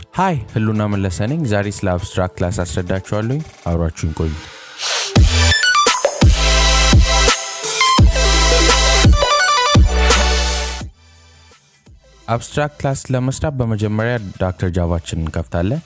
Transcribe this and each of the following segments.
ሀይ ህሉና መለሰ ነኝ። ዛሬ ስለ አብስትራክት ክላስ አስረዳችኋለሁኝ። አብሯችሁን ቆዩ። አብስትራክት ክላስ ለመስራት በመጀመሪያ ዳክተር ጃቫችን እንከፍታለን።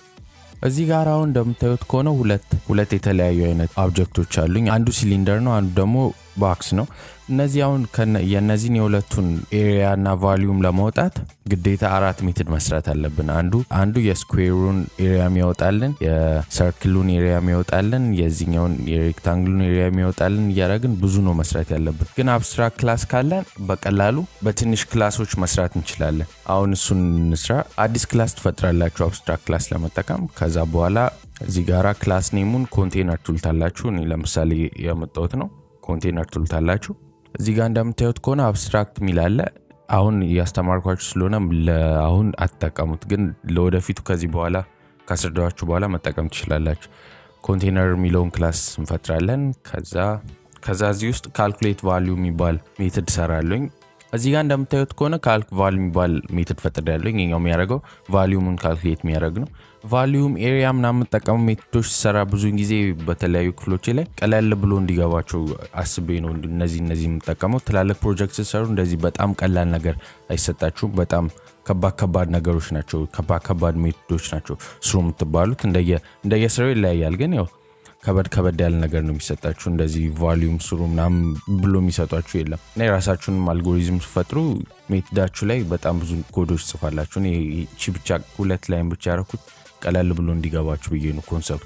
እዚህ ጋር አሁን እንደምታዩት ከሆነ ሁለት ሁለት የተለያዩ አይነት ኦብጀክቶች አሉኝ። አንዱ ሲሊንደር ነው፣ አንዱ ደግሞ ባክስ ነው። እነዚህ አሁን የእነዚህን የሁለቱን ኤሪያ እና ቫሊዩም ለማውጣት ግዴታ አራት ሜትድ መስራት አለብን። አንዱ አንዱ የስኩዌሩን ኤሪያ የሚያወጣልን፣ የሰርክሉን ኤሪያ የሚያወጣልን፣ የዚኛውን የሬክታንግሉን ኤሪያ የሚያወጣልን እያደረግን ብዙ ነው መስራት ያለብን። ግን አብስትራክት ክላስ ካለን በቀላሉ በትንሽ ክላሶች መስራት እንችላለን። አሁን እሱን እንስራ። አዲስ ክላስ ትፈጥራላችሁ አብስትራክት ክላስ ለመጠቀም ከዛ በኋላ እዚህ ጋራ ክላስ ኔሙን ኮንቴነር ቱልታላችሁ። እኔ ለምሳሌ የመጣሁት ነው ኮንቴነር ቱልታላችሁ። እዚህ ጋር እንደምታዩት ከሆነ አብስትራክት የሚል አለ። አሁን እያስተማርኳችሁ ስለሆነ አሁን አትጠቀሙት፣ ግን ለወደፊቱ ከዚህ በኋላ ካስረዳችሁ በኋላ መጠቀም ትችላላችሁ። ኮንቴነር የሚለውን ክላስ እንፈጥራለን። ከዛ ከዛ እዚህ ውስጥ ካልኩሌት ቫሊዩ የሚባል ሜትድ ሰራለኝ። እዚህ ጋር እንደምታዩት ከሆነ ካልክ ቫሉ የሚባል ሜትድ ፈጥር ያለኝ ኛው የሚያደርገው ቫሊዩምን ካልኩሌት የሚያደርግ ነው። ቫሊዩም ኤሪያ ምናምን የምጠቀሙ ሜቶዶች ሲሰራ ብዙውን ጊዜ በተለያዩ ክፍሎች ላይ ቀለል ብሎ እንዲገባቸው አስቤ ነው እነዚህ እነዚህ የምጠቀመው። ትላልቅ ፕሮጀክት ሲሰሩ እንደዚህ በጣም ቀላል ነገር አይሰጣችሁም። በጣም ከባድ ከባድ ነገሮች ናቸው፣ ከባድ ከባድ ሜቶዶች ናቸው ስሩ የምትባሉት። እንደየስራው ይለያያል፣ ግን ያው ከበድ ከበድ ያለ ነገር ነው የሚሰጣችሁ። እንደዚህ ቫሊዩም ስሩ ምናምን ብሎ የሚሰጧችሁ የለም እና የራሳችሁንም አልጎሪዝም ስፈጥሩ ሜትዳችሁ ላይ በጣም ብዙ ኮዶች ጽፋላችሁ። ቺ ብቻ ሁለት ላይም ብቻ ያረኩት ቀለል ብሎ እንዲገባችሁ ብዬ ነው ኮንሰፕቱ።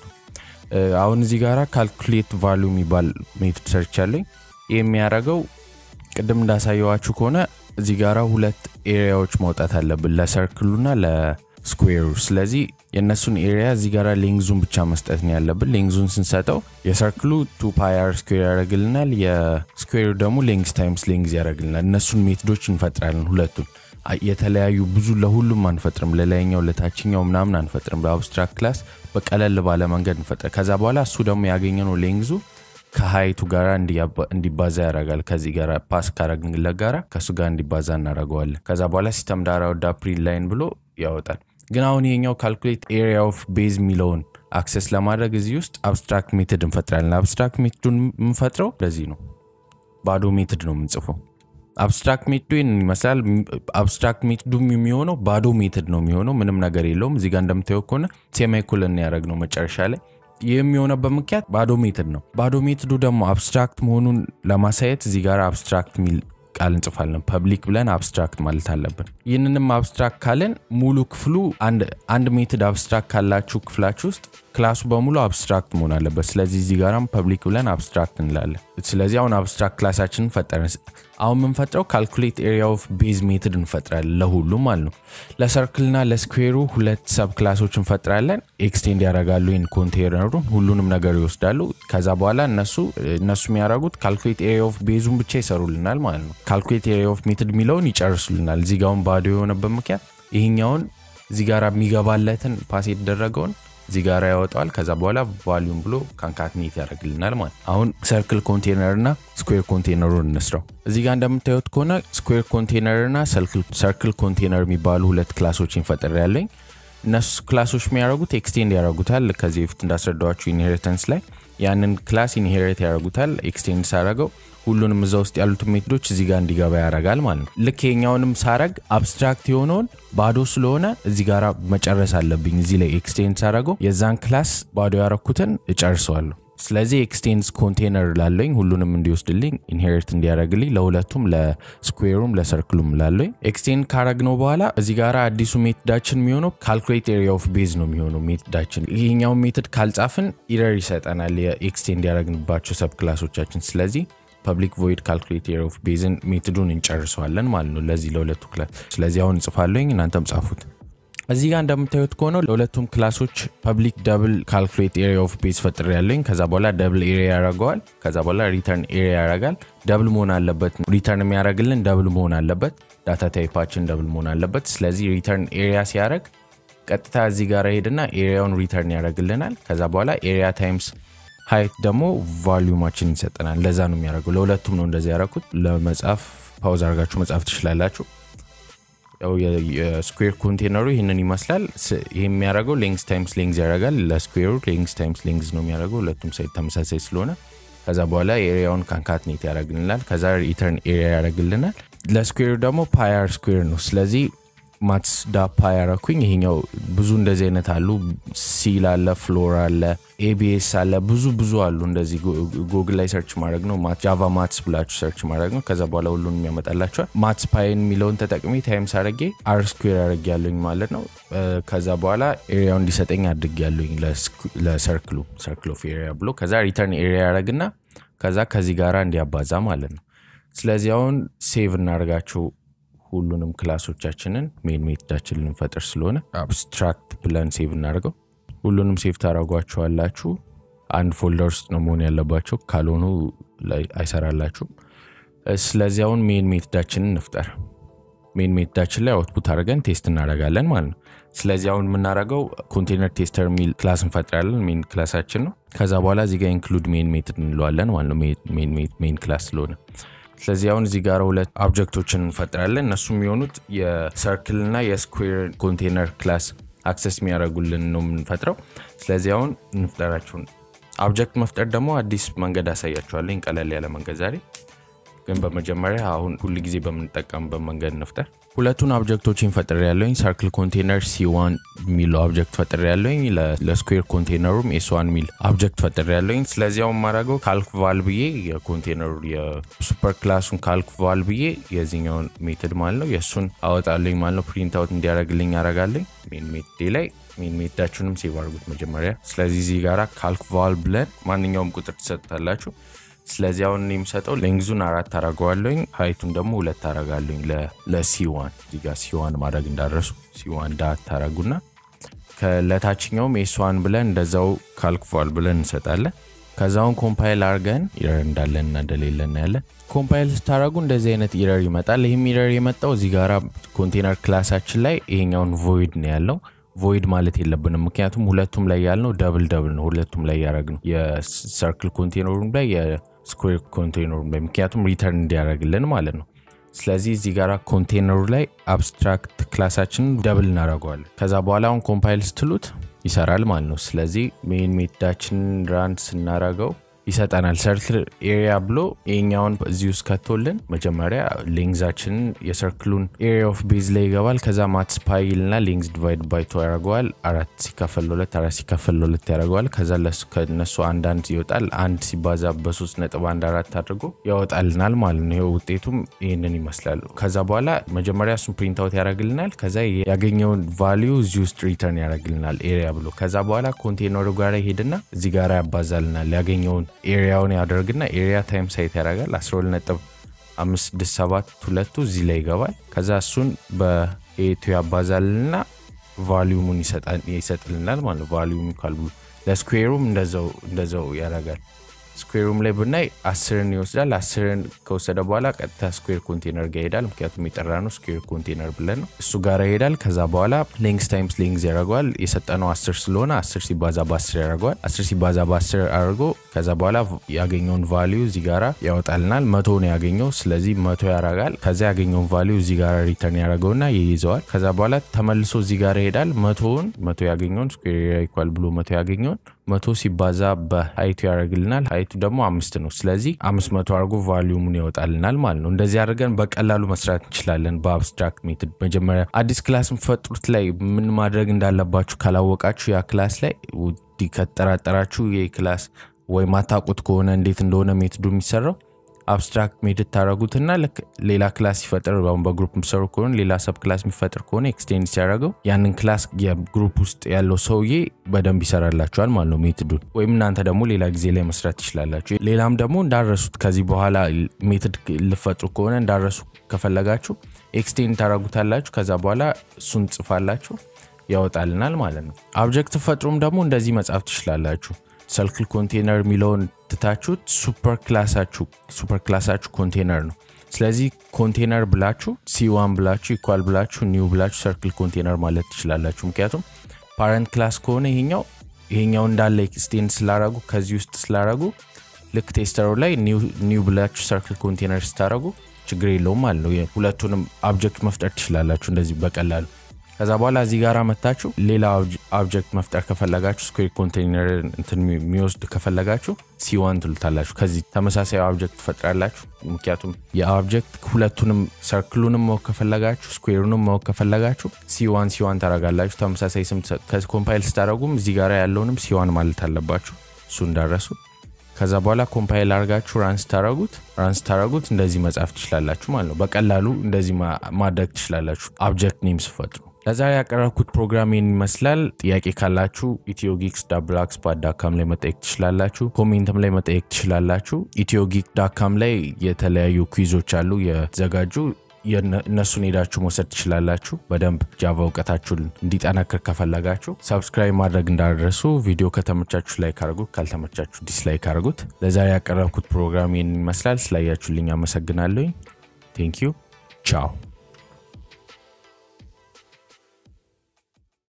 አሁን እዚህ ጋር ካልኩሌት ቫሊዩ የሚባል ሜትድ ሰርች ያለኝ ይህ የሚያደርገው ቅድም እንዳሳየዋችሁ ከሆነ እዚህ ጋራ ሁለት ኤሪያዎች ማውጣት አለብን ለሰርክሉና ለስኩዌሩ። ስለዚህ የእነሱን ኤሪያ እዚህ ጋር ሌንግዙን ብቻ መስጠት ነው ያለብን። ሌንግዙን ስንሰጠው የሰርክሉ ቱ ፓይር ስኩዌር ያደረግልናል፣ የስኩዌሩ ደግሞ ሌንግዝ ታይምስ ሌንግዝ ያደረግልናል። እነሱን ሜትዶች እንፈጥራለን ሁለቱን የተለያዩ ብዙ ለሁሉም አንፈጥርም፣ ለላይኛው ለታችኛው ምናምን አንፈጥርም። በአብስትራክት ክላስ በቀለል ባለ መንገድ እንፈጥር። ከዛ በኋላ እሱ ደግሞ ያገኘነው ሌንግዙ ከሀይቱ ጋር እንዲባዛ ያደርጋል። ከዚህ ጋር ፓስ ካረግንለት ጋራ ከእሱ ጋር እንዲባዛ እናደርገዋለን። ከዛ በኋላ ሲስተም ዳራ ወዳ ፕሪንት ላይን ብሎ ያወጣል። ግን አሁን ይሄኛው ካልኩሌት ኤሪያ ኦፍ ቤዝ የሚለውን አክሰስ ለማድረግ እዚህ ውስጥ አብስትራክት ሜትድ እንፈጥራለን። አብስትራክት ሜትዱን የምንፈጥረው ለዚህ ነው። ባዶ ሜትድ ነው የምንጽፈው። አብስትራክት ሜትዱ ይህንን ይመስላል። አብስትራክት ሜትዱ የሚሆነው ባዶ ሜትድ ነው የሚሆነው፣ ምንም ነገር የለውም። እዚጋ እንደምታየው ከሆነ ሴማይኮለን ያደረግ ነው መጨረሻ ላይ። ይህ የሚሆነበት ምክንያት ባዶ ሜትድ ነው። ባዶ ሜትዱ ደግሞ አብስትራክት መሆኑን ለማሳየት እዚህ ጋር አብስትራክት የሚል ቃል እንጽፋለን። ፐብሊክ ብለን አብስትራክት ማለት አለብን። ይህንንም አብስትራክት ካለን ሙሉ ክፍሉ አንድ ሜትድ አብስትራክት ካላችሁ ክፍላችሁ ውስጥ ክላሱ በሙሉ አብስትራክት መሆን አለበት። ስለዚህ እዚህ ጋራም ፐብሊክ ብለን አብስትራክት እንላለን። ስለዚህ አሁን አብስትራክት ክላሳችንን ፈጠረን። አሁን የምንፈጥረው ካልኩሌት ኤሪያ ኦፍ ቤዝ ሜትድ እንፈጥራለን ለሁሉም ማለት ነው። ለሰርክልና ለስኩዌሩ ሁለት ሰብ ክላሶች እንፈጥራለን። ኤክስቴንድ ያደርጋሉ ይህን ኮንቴነሩን፣ ሁሉንም ነገር ይወስዳሉ። ከዛ በኋላ እነሱ እነሱ የሚያደርጉት ካልኩሌት ኤሪያ ኦፍ ቤዙን ብቻ ይሰሩልናል ማለት ነው። ካልኩሌት ኤሪያ ኦፍ ሜትድ የሚለውን ይጨርሱልናል። እዚህ ጋውን ባዶ የሆነበት ምክንያት ይህኛውን እዚህ ጋር የሚገባለትን ፓስ የተደረገውን እዚህ ጋር ያወጣዋል። ከዛ በኋላ ቫሊዩም ብሎ ካንካትኔት ያደርግልናል ማለት አሁን ሰርክል ኮንቴነር እና ስኩዌር ኮንቴነሩን እንስራው። እዚህ ጋር እንደምታዩት ከሆነ ስኩዌር ኮንቴነር እና ሰርክል ኮንቴነር የሚባሉ ሁለት ክላሶች ይፈጠር ያለኝ እነሱ ክላሶች የሚያደርጉት ኤክስቴንድ ያደርጉታል። ከዚህ በፊት እንዳስረዳኋችሁ ኢንሄሪተንስ ላይ ያንን ክላስ ኢንሄሪት ያደርጉታል። ኤክስቴንድ ሳረገው ሁሉንም እዛ ውስጥ ያሉትን ሜትዶች እዚህ ጋር እንዲገባ ያደርጋል ማለት ነው። ልክ የኛውንም ሳረግ አብስትራክት የሆነውን ባዶ ስለሆነ እዚህ ጋር መጨረስ አለብኝ። እዚህ ላይ ኤክስቴንድ ሳረገው የዛን ክላስ ባዶ ያረኩትን እጨርሰዋለሁ። ስለዚህ ኤክስቴንስ ኮንቴነር ላለኝ ሁሉንም እንዲወስድልኝ ኢንሄሪት እንዲያደርግልኝ ለሁለቱም ለስኩዌሩም ለሰርክሉም ላለኝ ኤክስቴንድ ካረግነው በኋላ እዚህ ጋር አዲሱ ሜትዳችን የሚሆነው ካልኩሌት ኤሪያ ኦፍ ቤዝ ነው የሚሆነው ሜትዳችን። ይሄኛውን ሜትድ ካልጻፍን ኢረር ይሰጠናል የኤክስቴንድ ያደረግንባቸው ሰብ ክላሶቻችን። ስለዚህ ፐብሊክ ቮይድ ካልኩሌት ኤሪያ ኦፍ ቤዝን ሜትዱን እንጨርሰዋለን ማለት ነው ለዚህ ለሁለቱ ክላስ። ስለዚህ አሁን እንጽፋለኝ እናንተም ጻፉት። እዚህ ጋር እንደምታዩት ከሆነ ለሁለቱም ክላሶች ፐብሊክ ደብል ካልኩሌት ኤሪያ ኦፍ ቤዝ ፈጥር ያለኝ። ከዛ በኋላ ደብል ኤሪያ ያደርገዋል። ከዛ በኋላ ሪተርን ኤሪያ ያደርጋል። ደብል መሆን አለበት። ሪተርን የሚያደርግልን ደብል መሆን አለበት። ዳታ ታይፓችን ደብል መሆን አለበት። ስለዚህ ሪተርን ኤሪያ ሲያደርግ ቀጥታ እዚህ ጋር ሄድና ኤሪያውን ሪተርን ያደርግልናል። ከዛ በኋላ ኤሪያ ታይምስ ሀይት ደግሞ ቫሊዩማችን ይሰጠናል። ለዛ ነው የሚያደርገው። ለሁለቱም ነው እንደዚህ ያደረኩት። ለመጻፍ ፓውዝ አድርጋችሁ መጻፍ ትችላላችሁ። ያው የስኩዌር ኮንቴነሩ ይህንን ይመስላል። ይህ የሚያደርገው ሌንግስ ታይምስ ሌንግዝ ያደርጋል። ለስኩዌሩ ሌንግስ ታይምስ ሌንግዝ ነው የሚያደርገው ሁለቱም ሳይድ ተመሳሳይ ስለሆነ ከዛ በኋላ ኤሪያውን ካንካትኔት ያደርግልናል። ከዛ ሪተርን ኤሪያ ያደርግልናል። ለስኩዌሩ ደግሞ ፓያር ስኩዌር ነው። ስለዚህ ማትስ ዳ ፓይ ያረኩኝ። ይሄኛው ብዙ እንደዚህ አይነት አሉ። ሲል አለ፣ ፍሎር አለ፣ ኤቢኤስ አለ፣ ብዙ ብዙ አሉ። እንደዚህ ጉግል ላይ ሰርች ማድረግ ነው። ጃቫ ማትስ ብላችሁ ሰርች ማድረግ ነው። ከዛ በኋላ ሁሉንም ያመጣላቸዋል። ማትስ ፓይን የሚለውን ተጠቅሜ ታይምስ አድርጌ አር ስኩዌር አድርጌ ያለኝ ማለት ነው። ከዛ በኋላ ኤሪያው እንዲሰጠኝ አድርጌ ያለኝ ለሰርክሉ ሰርክል ኦፍ ኤሪያ ብሎ ከዛ ሪተርን ኤሪያ ያደረግና ከዛ ከዚህ ጋራ እንዲያባዛ ማለት ነው። ስለዚህ አሁን ሴቭ እናደርጋቸው ሁሉንም ክላሶቻችንን ሜን ሜትዳችን ልንፈጥር ስለሆነ አብስትራክት ብለን ሴቭ እናደርገው። ሁሉንም ሴቭ ታደረጓቸዋላችሁ። አንድ ፎልደር ውስጥ ነው መሆን ያለባቸው፣ ካልሆኑ አይሰራላችሁም። ስለዚህ አሁን ሜን ሜትዳችንን እንፍጠር። ሜን ሜትዳችን ላይ አውትፑት አድርገን ቴስት እናደርጋለን ማለት ነው። ስለዚህ አሁን የምናደርገው ኮንቴነር ቴስተር የሚል ክላስ እንፈጥራለን። ሜን ክላሳችን ነው። ከዛ በኋላ እዚጋ ኢንክሉድ ሜን ሜትድ እንለዋለን ማለት ነው። ሜን ክላስ ስለሆነ ስለዚህ አሁን እዚህ ጋር ሁለት ኦብጀክቶችን እንፈጥራለን። እነሱ የሚሆኑት የሰርክል እና የስኩዌር ኮንቴነር ክላስ አክሰስ የሚያደርጉልን ነው የምንፈጥረው። ስለዚህ አሁን እንፍጠራቸውን። ኦብጀክት መፍጠር ደግሞ አዲስ መንገድ አሳያቸዋለኝ፣ ቀለል ያለ መንገድ ዛሬ ግን በመጀመሪያ አሁን ሁል ጊዜ በምንጠቀምበት መንገድ እንፍጠር። ሁለቱን ኦብጀክቶችን ፈጥር ያለኝ ሰርክል ኮንቴነር ሲዋን የሚለው ኦብጀክት ፈጥር ያለኝ ለስኩዌር ኮንቴነሩም ኤስዋን የሚል ኦብጀክት ፈጥር ያለኝ። ስለዚህ አሁን ማድረገው ካልክ ቫል ብዬ የኮንቴነሩ የሱፐር ክላሱን ካልክ ቫል ብዬ የዚኛውን ሜትድ ማለት ነው የእሱን አወጣለኝ ማለት ነው። ፕሪንት አውት እንዲያደርግልኝ ያደርጋለኝ ሜን ሜትዴ ላይ ሜን ሜትዳችሁንም ሴቭ አድርጉት መጀመሪያ። ስለዚህ እዚህ ጋራ ካልክ ቫል ብለን ማንኛውም ቁጥር ትሰጡታላችሁ። ስለዚህ አሁን የሚሰጠው ሌንግዙን አራት አረገዋለኝ ሀይቱን ደግሞ ሁለት አረጋለኝ ለሲዋን እዚጋ ሲዋን ማድረግ እንዳረሱ ሲዋን ዳት ታረጉና ለታችኛውም ኤስዋን ብለን እንደዛው ካልክፏል ብለን እንሰጣለን። ከዛውን ኮምፓይል አርገን ኢረር እንዳለን እና እንደሌለ እናያለን። ኮምፓይል ስታደረጉ እንደዚህ አይነት ኢረር ይመጣል። ይህም ኢረር የመጣው እዚህ ጋራ ኮንቴነር ክላሳችን ላይ ይሄኛውን ቮይድ ነው ያለው ቮይድ ማለት የለብንም። ምክንያቱም ሁለቱም ላይ ያልነው ደብል ደብል ነው። ሁለቱም ላይ ያደረግ ነው የሰርክል ኮንቴነሩም ላይ የስኩዌር ኮንቴነሩም ላይ ምክንያቱም ሪተርን እንዲያደርግልን ማለት ነው። ስለዚህ እዚህ ጋር ኮንቴነሩ ላይ አብስትራክት ክላሳችንን ደብል እናደርገዋለን። ከዛ በኋላ አሁን ኮምፓይል ስትሉት ይሰራል ማለት ነው። ስለዚህ ሜን ሜትዳችንን ራን ስናረገው ይሰጠናል። ሰርክል ኤሪያ ብሎ ይሄኛውን እዚህ ውስጥ ከቶልን መጀመሪያ ሌንግዛችንን የሰርክሉን ኤሪያ ኦፍ ቤዝ ላይ ይገባል። ከዛ ማትስ ፓይል ና ሌንግዝ ዲቫይድ ባይቶ ያደርገዋል። አራት ሲካፈል ሁለት አራት ሲካፈል ሁለት ያደርገዋል። ከዛ ከነሱ አንዳንድ ይወጣል። አንድ ሲባዛ በሶስት ነጥብ አንድ አራት አድርጎ ያወጣልናል ማለት ነው። ይኸው ውጤቱም ይህንን ይመስላል። ከዛ በኋላ መጀመሪያ እሱን ፕሪንት አውት ያደርግልናል። ከዛ ያገኘውን ቫሊዩ እዚህ ውስጥ ሪተርን ያደርግልናል ኤሪያ ብሎ። ከዛ በኋላ ኮንቴነሩ ጋር ይሄድና እዚህ ጋር ያባዛልናል ያገኘውን ኤሪያውን ያደርግና ኤሪያ ታይም ሳይት ያደርጋል 12 ነጥብ 567 ሁለቱ እዚህ ላይ ይገባል። ከዛ እሱን በኤቱ ያባዛልና ቫሊዩሙን ይሰጥልናል ማለት ነው። ቫሊዩም ይካል ብሎ ለስኩዌሩም እንደዛው ያደርጋል። ስኩዌሩም ላይ ብናይ አስርን ይወስዳል። አስርን ከወሰደ በኋላ ቀጥታ ስኩዌር ኮንቴነር ጋር ይሄዳል። ምክንያቱም የጠራ ነው ስኩዌር ኮንቴነር ብለን ነው እሱ ጋር ይሄዳል። ከዛ በኋላ ሌንግስ ታይምስ ሌንግዝ ያደርገዋል። የሰጠነው አስር ስለሆነ አስር ሲባዛ በአስር ያደርገዋል። አስር ሲባዛ በአስር አድርጎ ከዛ በኋላ ያገኘውን ቫሊዩ እዚህ ጋራ ያወጣልናል። መቶ ነው ያገኘው። ስለዚህ መቶ ያደርጋል። ከዛ ያገኘውን ቫሊዩ እዚህ ጋር ሪተርን ያደርገውና ይይዘዋል። ከዛ በኋላ ተመልሶ እዚህ ጋር ይሄዳል። መቶውን መቶ ያገኘውን ስኩዌር ኢኳል ብሎ መቶ ያገኘውን መቶ ሲባዛ በሀይቱ ያደርግልናል። ሀይቱ ደግሞ አምስት ነው። ስለዚህ አምስት መቶ አድርጎ ቫሊዩሙን ያወጣልናል ማለት ነው። እንደዚህ አድርገን በቀላሉ መስራት እንችላለን በአብስትራክት ሜትድ። መጀመሪያ አዲስ ክላስ የምትፈጥሩት ላይ ምን ማድረግ እንዳለባችሁ ካላወቃችሁ ያ ክላስ ላይ ከጠራጠራችሁ ይህ ክላስ ወይ ማታውቁት ከሆነ እንዴት እንደሆነ ሜትዱ የሚሰራው አብስትራክት ሜትድ ታደረጉትና ልክ ሌላ ክላስ ሲፈጥር አሁን በግሩፕ የሚሰሩ ከሆነ ሌላ ሰብ ክላስ የሚፈጥር ከሆነ ኤክስቴንድ ሲያደርገው ያንን ክላስ የግሩፕ ውስጥ ያለው ሰውዬ በደንብ ይሰራላችኋል ማለት ነው ሜትዱን። ወይም እናንተ ደግሞ ሌላ ጊዜ ላይ መስራት ትችላላችሁ። ሌላም ደግሞ እንዳረሱት ከዚህ በኋላ ሜትድ ልፈጥሩ ከሆነ እንዳረሱ ከፈለጋችሁ ኤክስቴንድ ታደረጉታላችሁ። ከዛ በኋላ እሱን ጽፋላችሁ ያወጣልናል ማለት ነው። አብጀክት ፈጥሩም ደግሞ እንደዚህ መጻፍ ትችላላችሁ። ሰርክል ኮንቴነር የሚለውን ትታችሁት ሱፐር ክላሳችሁ ሱፐር ክላሳችሁ ኮንቴነር ነው። ስለዚህ ኮንቴነር ብላችሁ ሲዋን ብላችሁ ኢኳል ብላችሁ ኒው ብላችሁ ሰርክል ኮንቴነር ማለት ትችላላችሁ። ምክንያቱም ፓረንት ክላስ ከሆነ ይሄኛው ይሄኛው እንዳለ ኤክስቴንድ ስላረጉ ከዚህ ውስጥ ስላረጉ ልክ ቴስተሩ ላይ ኒው ብላችሁ ሰርክል ኮንቴነር ስታረጉ ችግር የለውም ማለት ነው። ሁለቱንም አብጀክት መፍጠር ትችላላችሁ እንደዚህ በቀላሉ። ከዛ በኋላ እዚህ ጋር መታችሁ ሌላ አብጀክት መፍጠር ከፈለጋችሁ ስኩዌር ኮንቴይነር እንትን የሚወስድ ከፈለጋችሁ ሲዋን ትሉታላችሁ። ከዚህ ተመሳሳይ አብጀክት ትፈጥራላችሁ። ምክንያቱም የአብጀክት ሁለቱንም ሰርክሉንም ማወቅ ከፈለጋችሁ ስኩዌሩንም ማወቅ ከፈለጋችሁ ሲዋን ሲዋን ታረጋላችሁ። ተመሳሳይ ስም ኮምፓይል ስታደረጉም እዚህ ጋር ያለውንም ሲዋን ማለት አለባችሁ። እሱ እንዳረሱ ከዛ በኋላ ኮምፓይል አድርጋችሁ ራን ስታረጉት ራን ስታረጉት እንደዚህ መጻፍ ትችላላችሁ ማለት ነው። በቀላሉ እንደዚህ ማድረግ ትችላላችሁ አብጀክት ኔም ስፈጥሩ። ለዛሬ ያቀረብኩት ፕሮግራም ይህን ይመስላል። ጥያቄ ካላችሁ ኢትዮ ጊክስ ዳብል ኤክስፐርት ዳካም ላይ መጠየቅ ትችላላችሁ። ኮሜንትም ላይ መጠየቅ ትችላላችሁ። ኢትዮ ጊክ ዳካም ላይ የተለያዩ ኩዊዞች አሉ የተዘጋጁ እነሱን ሄዳችሁ መውሰድ ትችላላችሁ። በደንብ ጃቫ እውቀታችሁን እንዲጠናክር ከፈለጋችሁ ሰብስክራይብ ማድረግ እንዳደረሱ። ቪዲዮ ከተመቻችሁ ላይክ አድርጉት፣ ካልተመቻችሁ ዲስላይክ አድርጉት። ለዛሬ ያቀረብኩት ፕሮግራም ይህን ይመስላል። ስላያችሁልኝ አመሰግናለሁኝ። ቴንክ ዩ ቻው